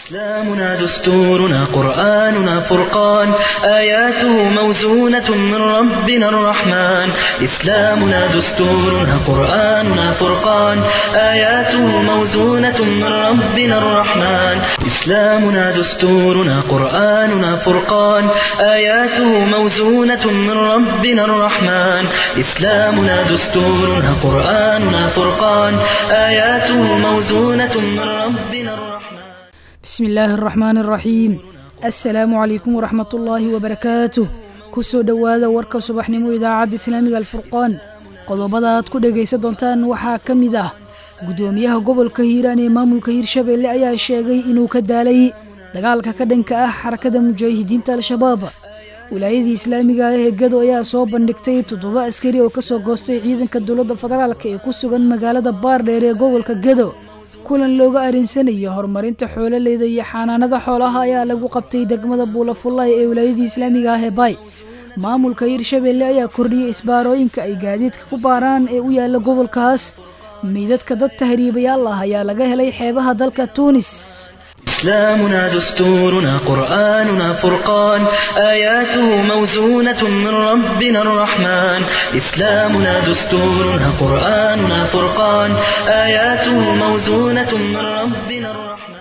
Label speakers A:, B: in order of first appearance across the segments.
A: إسلامنا دستورنا قرآننا فرقان آياته موزونة من ربنا الرحمن إسلامنا دستورنا قرآننا فرقان آياته موزونة من ربنا الرحمن إسلامنا دستورنا قرآننا فرقان آياته موزونة من ربنا الرحمن إسلامنا دستورنا قرآننا فرقان آياته موزونة من ربنا الرحمن
B: bismi illaahi araxmaan araxiim assalaamu calaykum waraxmatullaahi wabarakaatuh ku soo dhowaada warka subaxnimo idaacadda islaamiga alfurqaan qodobada aad ku dhegaysan doontaan waxaa ka mid ah guddoomiyaha gobolka hiiraan ee maamulka hiirshabeelle ayaa sheegay inuu ka daalay dagaalka ka dhanka ah xarakada mujaahidiinta al-shabaab wilaayadii islaamiga ah ee gado ayaa soo bandhigtay toddoba askari oo ka soo goostay ciidanka dowladda federaalk ee ku sugan magaalada baardheer ee gobolka gado kulan looga arinsanayo horumarinta xoololeyda iyo xanaanada xoolaha ayaa lagu qabtay degmada buulafullaay ee wilaayadii islaamiga ah ee baay maamulka hiirshabeelle ayaa kordhiyey isbaarooyinka ay gaadiidka ku baaraan ee u yaalla gobolkaas meydadka dad tahriibayaal ah ayaa laga helay xeebaha dalka tuunis
A: إسلامنا دستورنا قرآننا فرقان آياته موزونة من ربنا الرحمن إسلامنا dستورنا قرآننا فرقان آياته موزونة من ربنا الرحمن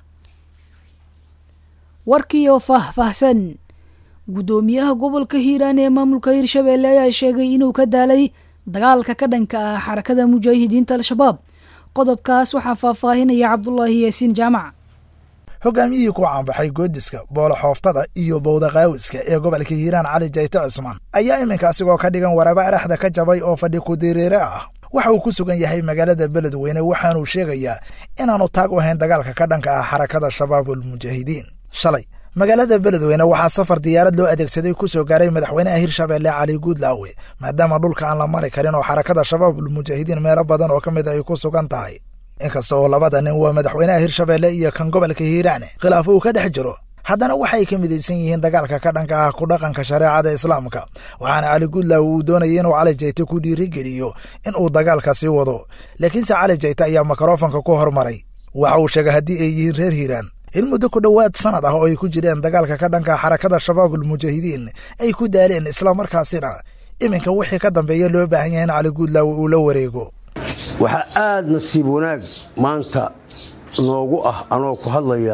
B: warkii oo faahfaahsan guddoomiyaha gobolka hiiraan ee maamulka hiirshabeelle ayaa sheegay inuu ka daalay dagaalka ka dhanka ah xarakada mujaahidiinta al-shabaab qodobkaas waxaa faahfaahinaya cabdulaahi yaasiin jaamac
C: hogaamiyihii ku caanbaxay goodiska booloxooftada iyo bowdaqaawiska ee gobolka hiiraan cali jayte cusmaan ayaa iminka asigoo ka dhigan waraba araxda ka jabay oo fadhi kudireere ah waxa uu ku sugan yahay magaalada beledweyne waxaanuu sheegayaa inaanu taag u hayn dagaalka ka dhanka ah xarakada shabaabulmujaahidiin shalay magaalada beledweyne waxaa safar diyaarad loo adeegsaday ku soo gaaray madaxweynaha hirshabeelle cali guudlaawe maadaama dhulka aan la mari karin oo xarakada shabaabulmujaahidiin meelo badan oo ka mid ay ku sugan tahay inkasta oo labada nin waa madaxweynaha hirshabeelle iyo kan gobolka hiiraane khilaafo uu ka dhex jiro haddana waxay ka midaysan yihiin dagaalka ka dhanka ah ku dhaqanka shareecada islaamka waxaana cali guudlaawe uu doonayay inuu cali jayte ku dhiirigeliyo in uu dagaalka sii wado laakiinse cali jayte ayaa mikrofonka ku hormaray waxa uu sheegay haddii ay yihiin reer hiiraan in muddo ku dhowaad sanad ah oo ay ku jireen dagaalka ka dhanka xarakada shabaabulmujaahidiin ay ku daaleen islamarkaasina iminka wixii ka dambeeya loo baahan yahay in cali guudlaawe uu la wareego
D: waxaa aad nasiib wanaag maanta noogu ah anoo ku hadlaya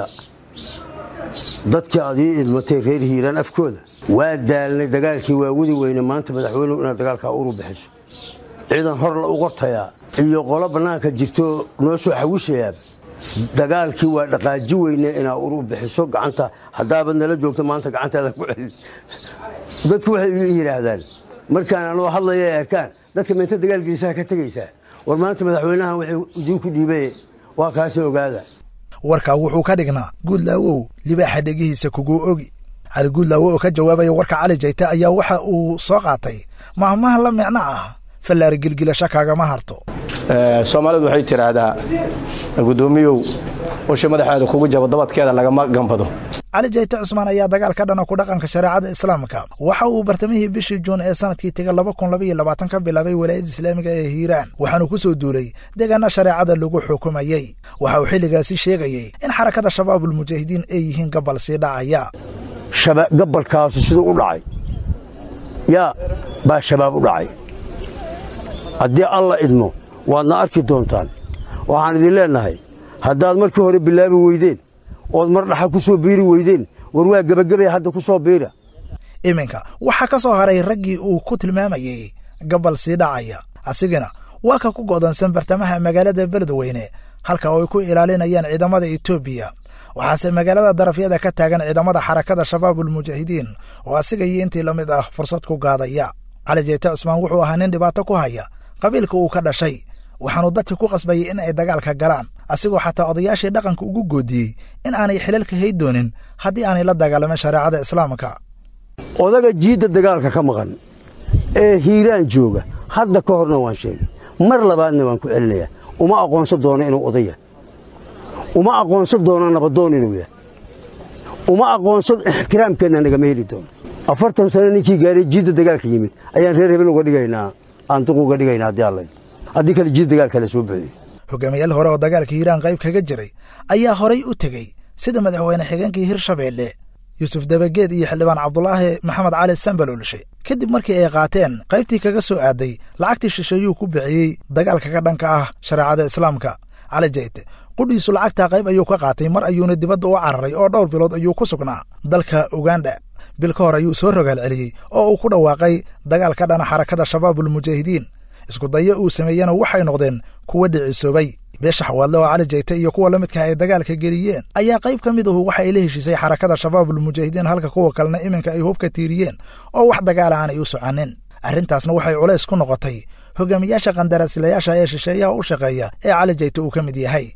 D: dadkii aad ii idmatay reer hiiraan afkooda waa daalnay dagaalkii waa wadi weyne maanta madaxweynuhu inaad dagaalkaa uru bixiso ciidan hor la u qortayaa iyo qolo bannaanka jirto noo soo xawishayaa dagaalkii waa dhaqaaji weyne inaa uru bixiso gacanta haddaabad nala joogto maanta gacantaada ku celin dadku waxay yidhaahdaan markaan anoo hadlaya ay arkaan dadka meenta dagaalkiisaha ka tegaysaa war maanta madaxweynahan wuxuu idinku dhiibay waa kaasi ogaada
C: warkaa wuxuu ka dhignaa guudlaawow libaaxa dhegihiisa kuguu ogi cali guudlaawo oo ka jawaabaya warka cali jayte ayaa waxa uu soo qaatay mahmaha la micno ah fallaari gilgilasho kaagama harto
E: soomaalidu waxay tidhaahdaa guddoomiyow usha madaxeeda kugu jabo dabadkeeda lagama gambado
C: cali jayte cusmaan ayaa dagaal ka dhana ku dhaqanka shareecada islaamka waxa uu bartamihii bishii juun ee sanadkii tega laba kun labaiyo labaatan ka bilaabay walaayadda islaamiga ee hiiraan waxaanu ku soo duulay deegaana shareecada lagu xukumayey waxa uu xilligaasi sheegayey in xarakada shabaabulmujaahidiin ay yihiin gabal sii dhacaya
D: gabalkaasu siduu u dhacay yaa baa shabaab u dhacay haddii alla idmo waadna arki doontaan waxaan idin leennahay haddaad markii hore bilaabi weydeen ood mar dhaxa ku soo biiri weydeen war waa gebagabaya hadda ku soo biira
C: iminka waxaa ka soo haray raggii uu ku tilmaamayey gabal sii dhacaya asigana waa ka ku go'doonsan bartamaha magaalada beledweyne halka oo ay ku ilaalinayaan ciidamada etoobiya waxaase magaalada darafyada ka taagan ciidamada xarakada shabaabulmujaahidiin oo asiga iyo intii la mid ah fursad ku gaadaya cali jeyte cusmaan wuxuu ahaa nin dhibaato ku haya qabiilka uu ka dhashay waxaanu dadkii ku qasbayay in ay dagaalka galaan asigoo xataa odayaashii dhaqanka ugu goodiyey in aanay xilalka hay doonin haddii aanay la dagaalamin shareecada islaamka
D: odaga jiidda dagaalka ka maqan ee hiiraan jooga hadda ka horna waan sheegay mar labaadna waan ku celinayaa uma aqoonsan doono inuu odaya uma aqoonsan doono nabadoon inuu yahay uma aqoonsan ixtiraamkeenna nagama heli doono afartan sano ninkii gaaray jiidda dagaalka yimid ayaan reer hebel uga dhigaynaa aanduq uga dhigaynaa haddii alla haddii kale jiid dagaal kale soo buxiyo
C: hogaamiyaal hore oo dagaalka hiiraan qayb kaga jiray ayaa horay u tegey sida madaxweyne xigeenkii hirshabeelle yuusuf dabageed iyo xildhibaan cabdulaahi maxamed cali sambaloolshe kadib markii ay qaateen qaybtii kaga soo aaday lacagtii shisheeyuu ku bixiyey dagaalka ka dhanka ah shareecada islaamka cali jayte qudhiisu lacagtaa qayb ayuu ka qaatay mar ayuuna dibadda u cararay oo dhowr bilood ayuu ku sugnaa dalka uganda bil ka hor ayuu soo rogaal celiyey oo uu ku dhawaaqay dagaal ka dhana xarakada shabaabulmujaahidiin isku dayo uu sameeyena waxay noqdeen kuwa dhicisoobay beesha xawaadle oo cali jayte iyo kuwa la midka ay dagaalka geliyeen ayaa qayb ka mid ahu waxa ay la heshiisay xarakada shabaabulmujaahidiin halka kuwa kalena iminka ay hubka tiiriyeen oo wax dagaala aanay u soconin arrintaasna waxay culays ku noqotay hogaamiyaasha qandaraaslayaasha ee shisheeyaha u shaqeeya ee cali jayte uu ka mid yahay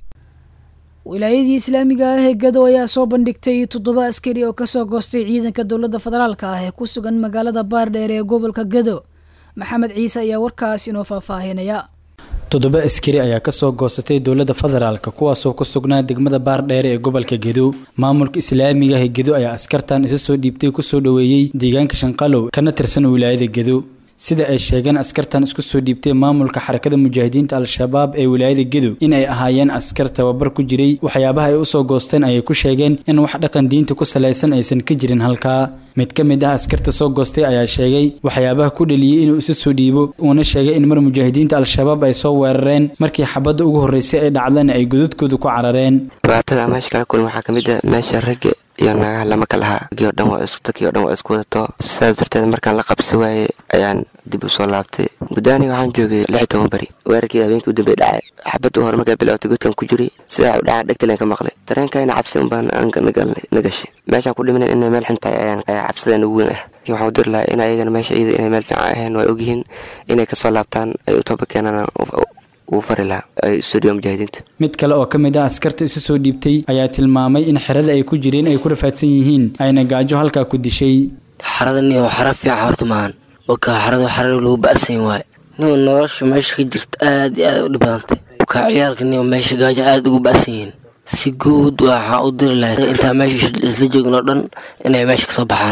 B: wilaayadii islaamiga ah ee gado ayaa soo bandhigtay toddoba askari oo kasoo goostay ciidanka dowladda federaalka ah ee ku sugan magaalada baardheer ee gobolka gado maxamed ciise ayaa warkaas inoo faahfaahinaya
F: toddoba askari ayaa kasoo goosatay dowladda federaalka kuwaasoo ku sugnaa degmada baardheere ee gobolka gedo maamulka islaamiga ah ee gedo ayaa askartan isa soo dhiibtay kusoo dhoweeyey deegaanka shanqalow kana tirsan wilaayada gedo sida ay sheegeen askartan isku soo dhiibtay maamulka xarakada mujaahidiinta al-shabaab ee wilaayada gedo in ay ahaayeen askar tababar ku jiray waxyaabaha ay usoo goosteen ayay ku sheegeen in wax dhaqan diinta ku salaysan aysan ka jirin halkaa mid ka mid ah askarta soo goostay ayaa sheegay waxyaabaha ku dhaliyey inuu isa soo dhiibo uuna sheegay in mar mujaahidiinta al-shabaab ay soo weerareen markii xabadda ugu horreysay ay dhacdana ay godadkooda ku carareen
G: dhibaatada meesha kala kulma waxaa ka mid ah meesha ragga iyo naagaha lama kala lahaa raggii o dhan waa isku dadkii o dhan waa isku wadato sidaas darteed markaan la qabsi waayey ayaan dib u soo laabtay muddaani waxaan joogay lix iyo toban beri weerarkii habeenkii u dambey dhacay xabaddu hore markaa bilowtay godkan ku jiray sidaa u dhacaa dhegtaleen ka maqlay dareenkayna cabsi unbaan na gashay meeshaan ku dhimanen inay meel xun tahay ayaan cabsidan ugu weyn ah laakiin waxaan u diri lahaa in ayagana meesha iyada inay meel fiican ahayn waa ogyihiin inay kasoo laabtaan ay u tooba keenaan uu fari lahaa studio mujaahidiinta
F: mid kale oo ka mid ah askarta isu soo dhiibtay ayaa tilmaamay in xerada ay ku jireen ay ku rafaadsan yihiin ayna gaajo halkaa ku dishay
H: xarada nin xara fiican horta maahan wakaa xarada xara lagu ba'san waaye nin nolosha meesha ka jirta aad iyo aad u dhib badantay wakaa ciyaalka nin meesha gaajo aad ugu ba'san yihiin si guud waxaa u diri lahayd intaa meesha isla joogin oo dhan inay meesha kasoo baxaan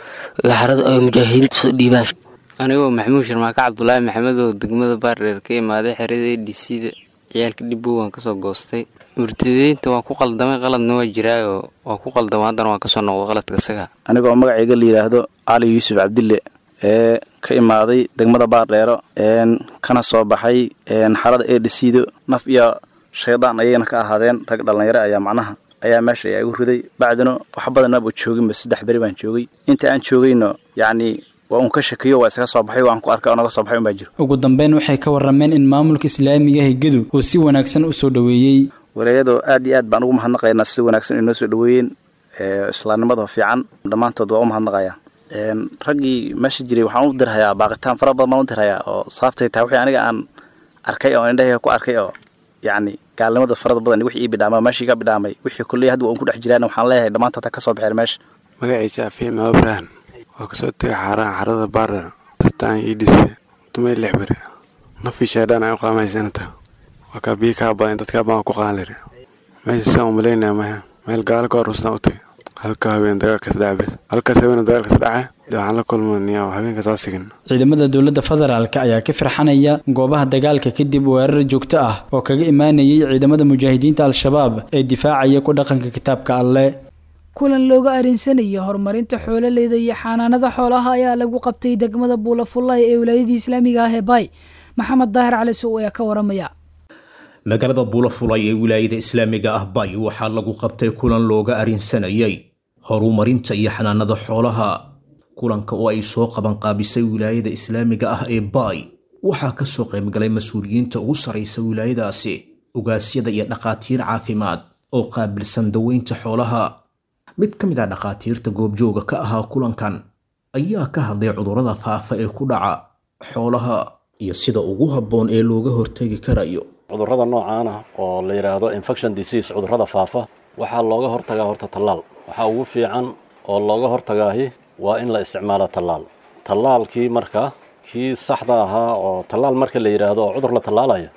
H: xarada ay mujaahidiinta soo dhiibaan
I: anigoo maxamuud sharmaake cabdulaahi maxamed oo degmada baardheer ka imaaday xerada dcda ciyaalka dhibbow waan kasoo goostay murtadiinta waan ku qaldamay qaladna waa jiraayoo waan ku qaldama haddana waan kasoo noqday qaladka isaga
E: anigoo magacayga la yidhaahdo cali yuusuf cabdille ee ka imaaday degmada baardheero kana soo baxay xarada eedhisiido naf iyo shaydaan ayayna ka ahaadeen rag dhallinyaro ayaa macnaha ayaa meesha ayaa igu riday bacdina wax badan maba jooginba saddex beri baan joogay inta aan joogayno yacni waa uun ka shakiyo waa isaga soo baxay waan ku arkay oo naga soo baxay unbaa jiro
F: ugu dambeyn waxay ka warrameen in maamulka islaamiga ah gedu uu si wanaagsan u soo dhoweeyey
E: wareeyadoo aad iyo aad baan ugu mahadnaqaynaa si wanaagsan inoo soo dhoweeyeen islaamnimada fiican dhammaantood waa u mahadnaqayaa raggii meesha jiray waxaan u dirhayaa baaqitaan fara badan baan u dirhayaa oo sababtay tahay wixii aniga aan arkay oo indhahayga ku arkay oo yacni gaalnimada farada badan wixii ii bidhaamay meeshii ka bidhaamay wixii kulley hadda waan ku dhex jiraan waxaan leeyahay dhammaantood ha ka soo baxeen meesha
J: magaciisa afiim abraham waa kasoo tegay xaaraha xarada baardher sitaan ii dhisay dumay lix beri nafii shaydhaan ay u qaamaysanata waa kaa biyi kaa badan dadkaa baan ku qaalir meesha sidaan umalaynaya maha meel gaalo ka hor ustaan u tegay halka haween dagaalkas dhaca bes halkaas haween dagaalkas dhaca dee waxaan la kulmaniya habeenka soo sigin
F: ciidamada dowladda federaalka ayaa ka firxanaya goobaha dagaalka kadib weerar joogto ah oo kaga imaanayay ciidamada mujaahidiinta al-shabaab ee difaacaya ku dhaqanka kitaabka alleh
B: kulan looga arinsanaya horumarinta xoololeyda iyo xanaanada xoolaha ayaa lagu qabtay degmada buulafullahi ee wilaayadii islaamiga ah ee baay maxamed daahir cali sow ayaa ka waramaya
K: magaalada buulafulay ee wilaayada islaamiga ah bay waxaa lagu qabtay kulan looga arinsanayay horumarinta iyo xanaanada xoolaha kulanka oo ay soo qabanqaabisay wilaayada islaamiga ah ee baay waxaa ka soo qaybgalay mas-uuliyiinta ugu sarraysa wilaayadaasi ugaasyada iyo dhakhaatiir caafimaad oo qaabilsan daweynta xoolaha mid ka mid ah dhakhaatiirta goobjooga ka ahaa kulankan ayaa ka hadlay cudurrada faafa ee ku dhaca xoolaha iyo sida ugu habboon ee looga hortegi karayo
L: cudurrada noocaan ah oo la yidhaahdo infection disease cudurrada faafa waxaa looga hortagaa horta tallaal waxaa ugu fiican oo looga hortagaahi waa in la isticmaalo tallaal tallaalkii marka kii saxda ahaa oo tallaal marka la yidhaahdo oo cudur la tallaalayo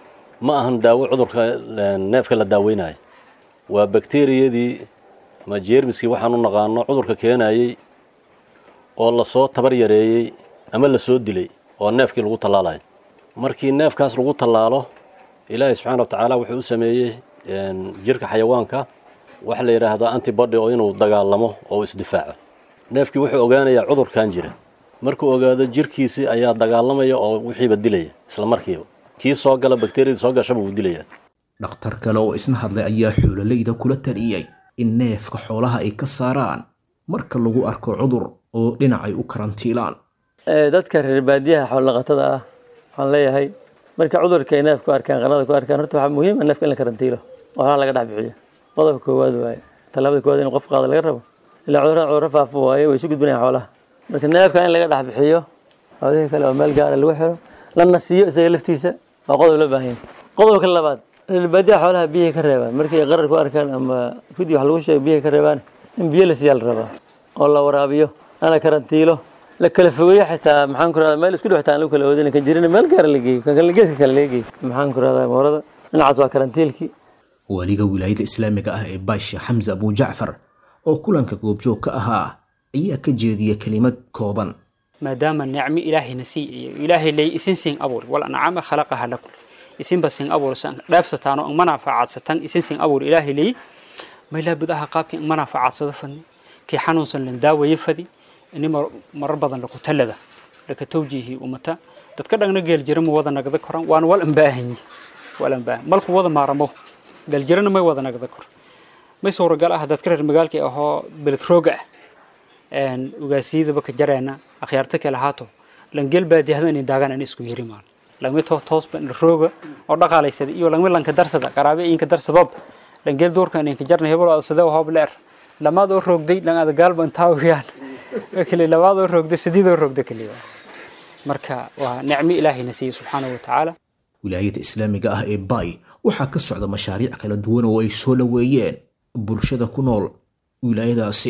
L: ma ahan daawo cudurka neefka la daaweynayo waa bakteriyadii ama jeermiskii waxaan u naqaano cudurka keenayey oo lasoo tabar yareeyey ama lasoo dilay oo neefkii lagu tallaalayo markii neefkaas lagu tallaalo ilaahay subxaana wa tacaala wuxuu u sameeyey jirka xayawaanka waxa la yidhaahdaa antibody oo inuu dagaalamo oo isdifaaco neefkii wuxuu ogaanayaa cudurkan jira markuu ogaado jirkiisii ayaa dagaalamaya oo wixiiba dilaya isla markiiba kii soo gala bakteriyadii soo gashaba wuu dilaya
K: dhakhtar kale oo isna hadlay ayaa xoololeyda kula taliyey in neefka xoolaha ay ka saaraan marka lagu arko cudur oo dhinacay u karantiilaan
M: dadka reer baadiyaha xoolaqatada ah waxaan leeyahay marka cudurka ay neef ku arkaan qanada ku arkaan horta waxaa muhiim ah neefka in la karantiilo oo xoolaha laga dhex bixiyo qodobka koowaad waaye tallaabada koowaad in qof qaada laga rabo ilaa cudurada cudurro faafo waaye way isu gudbinayaan xoolaha marka neefka in laga dhex bixiyo xoolihii kale oo meel gaara lagu xiro lana siiyo isaga laftiisa waa qodob loo baahan yahay qodobka labaad reer baadiyaha xoolaha biyahay ka reebaan markii ay qarar ku arkaan ama fidi wax lagu sheego biyahay ka reebaan in biyo la siiyaa la rabaa oo la waraabiyo lana karantiilo la kala fogeeyo xitaa maxaan ku rahdaa meel isku dhow xitaa aan lagu kala oodin kan jirin meel gaara la geeyo kan kale geeska kale laga geeyo maxaan ku rahdaa moorada dhinacaas waa karantiilkii
K: waliga wilaayada islaamiga ah ee baasha xamse abujacfar oo kulanka goobjoog ka ahaa ayaa ka jeediya kelimad kooban
N: maadaama nicmo ilaahayna sii iyo ilaahay ley isin siin abuur wal ancaama khalaqaha lakum isinba siin abuur san dheebsataan oo manaafacaadsataan isin siin abuur ilaahay ley maylaa budaha qaabkii manaafacadsada fadni kii xanuunsan lan daawaye fadi ini marar badan laku talada laka tawjiihi umata dadka dhagna geeljira ma wada nagda koran waana wal ambaahanyi wal ambaahan malku wada maaramo geeljirana may wada nagda kor may suuragal ah dadka reer magaalka ahoo beled rooga ah ugaasiyadaba ka jareena akhyaarta kale haato langeel baadiyahda inay daagaan in isku yiri maal langmi to toosba rooga oo dhaqaalaysada iyo langmi lanka darsada qaraabe inka darsadob langeel doorka inay ka jarna hebel sadee hoob leer lamaad oo roogday lang ada gaalba intaa wiyaan kale labaad oo roogday sideed oo roogday kaliya marka waa nicmo ilaahayna siiyey subxaanahu watacaala
K: wilaayada islaamiga ah ee bay waxaa ka socda mashaariic kala duwan oo ay soo dhoweeyeen bulshada ku nool wilaayadaasi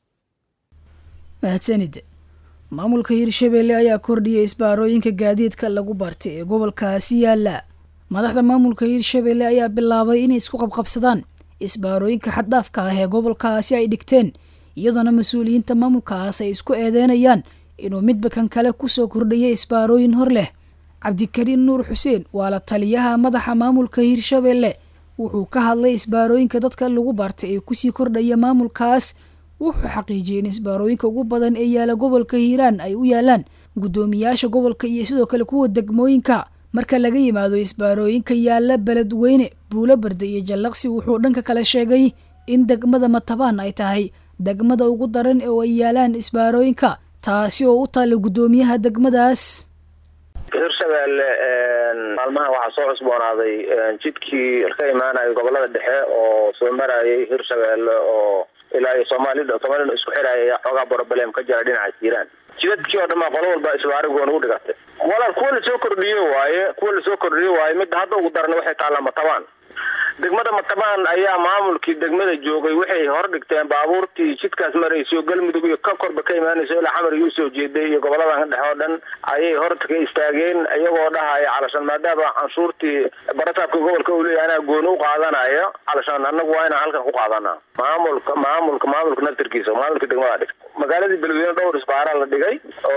B: mahadsanid maamulka hirshabelle ayaa kordhiyay isbaarooyinka gaadiidka lagu bartay ee gobolkaasi yaala madaxda maamulka hirshabelle ayaa bilaabay inay isku qabqabsadaan isbaarooyinka xaddhaafka ah ee gobolkaasi ay dhigteen iyadoona mas-uuliyiinta maamulkaas ay isku eedeynayaan inuu midba kan kale kusoo kordhiyay isbaarooyin hor leh cabdikariin nuur xuseen waa la taliyaha madaxa maamulka hirshabelle wuxuu ka hadlay isbaarooyinka dadka lagu bartay ee kusii kordhaya maamulkaas wuxuu xaqiijiyey in isbaarooyinka ugu badan ee yaala gobolka hiiraan ay u yaalaan guddoomiyaasha gobolka iyo sidoo kale kuwa degmooyinka marka laga yimaado isbaarooyinka yaala beledweyne buulo barda iyo jallaqsi wuxuu dhanka kale sheegay in degmada matabaan ay tahay degmada ugu daran oo ay yaalaan isbaarooyinka taasi oo u taalla guddoomiyaha degmadaas
O: hirshabelle maalmahan waxaa soo cusboonaaday jidkii ka imaanaya gobolada dhexe oo soo marayay hirshabelle oo ilaa iyo soomaalida soomaalida isku xiraya ayaa xoogaa broblem ka jira dhinaca jiiraan jidadkii oo dhan baa qolo walba isbaarigoon ugu dhigatay walaal kuwa lasoo kordhiyo waaye kuwa lasoo kordhiyo waaye midda hadda ugu daran waxay taallaa matabaan degmada matabaan ayaa maamulkii degmada joogay waxay hor dhigteen baabuurtii jidkaas marayso galmudug iyo ka korba ka imaanayso ilaa xamar iyo usoo jeeday iyo goboladan dhexe oo dhan ayay horta ka istaageen iyagoo dhahaya calashan maadaama canshuurtii barasaabka gobolka uu leeyahay anaa gooni u qaadanayo calashan annagu waa inaan halkan ku qaadanaa maamulka maamulka maamulka naftirkiisa maamulka degmada dhig magaaladii beledweyne dhowr isbaaraa la dhigay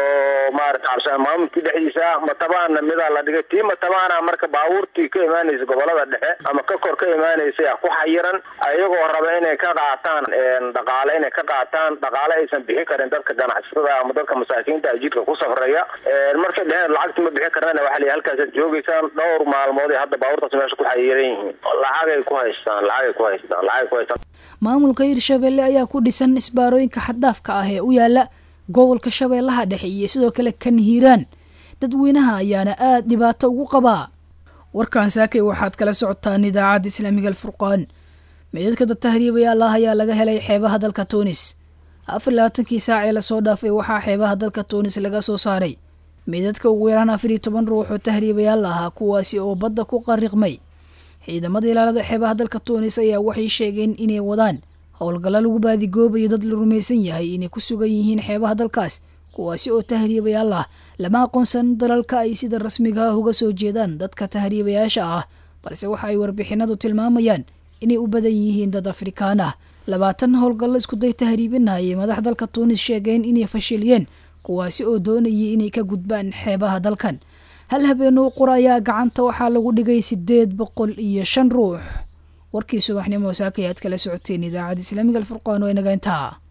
O: oo maarata calashan maamulkii dhexdiisa matabaana midaa la dhigay tii matabaana marka baabuurtii ka imaanaysa gobolada dhexe ama ka kor ka imaanaysa ku xayiran ayagoo raba inay ka qaataan dhaqaale inay ka qaataan dhaqaale aysan bixi karin dadka ganacsatada ama dadka masaakiinta jidka ku safraya markay dheheen lacagti ma bixi karnana waxaa la halkaasaad joogaysaan dhowr maalmood ay hadda baabuurtaas meesha ku xayiran yihiin lacagay ku haystaan lacagay ku haystaan lacagay ku haystaan
B: maamulka hirshabelle ayaa ku dhisan isbaarooyinka xaddaafka ah ee u yaala gobolka shabeellaha dhexe iyo sidoo kale kan hiiraan dadweynaha ayaana aada dhibaato ugu qabaa warkaan saakay waxaad kala socotaan idaacadda islaamiga alfurqaan meydadka dad tahriibayaal ah ayaa laga helay xeebaha dalka tuunis afar labaatankii saac ee lasoo dhaafay waxaa xeebaha dalka tuunis laga soo saaray meydadka ugu yaraan afar iyo toban ruux oo tahriibayaal ahaa kuwaasi oo badda ku qariqmay ciidamada ilaalada xeebaha dalka tuunis ayaa waxay sheegeen inay wadaan howlgalla lagu baadigoobayo dad la rumaysan yahay inay ku sugan yihiin xeebaha dalkaas kuwaasi oo tahriibayaal ah lama aqoonsan dalalka ay sida rasmiga ah uga soo jeedaan dadka tahriibayaasha ah balse waxa ay warbixinadu tilmaamayaan inay u badan yihiin dad afrikaan ah labaatan howlgallo iskuday tahriibina ayay madax dalka tuunis sheegeen inay fashiliyeen kuwaasi oo doonayay inay ka gudbaan xeebaha dalkan hal habeenoo qura ayaa gacanta waxaa lagu dhigay siddeed boqol iyo shan ruux warkii subaxnimo saakay aad kala socoteen idaacadda islaamiga alfurqaan waa inaga intaa